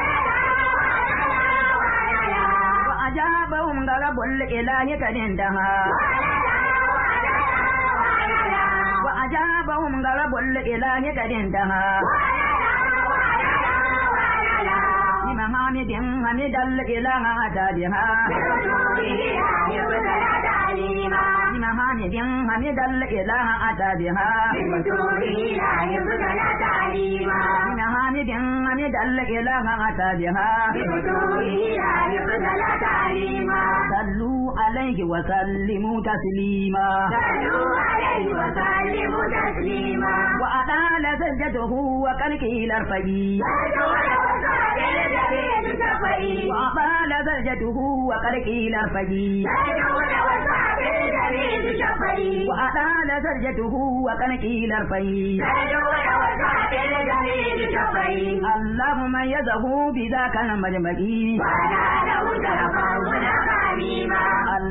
وأجابهم غلب الإله قد انتهى وأجابهم غلب الإله قد انتهى بمحامد حمد الإله أتى بها بمحامد حمد الإله أتى بها بمحامد حمد الإله أتى بها صلوا عليه وسلموا تسليما وأطال سجده وكالكيل الفجي وأطال سجده وكالكيل الفجي وأطال سجده وكالكيل الفجي اللهم يده بذاك المجمعين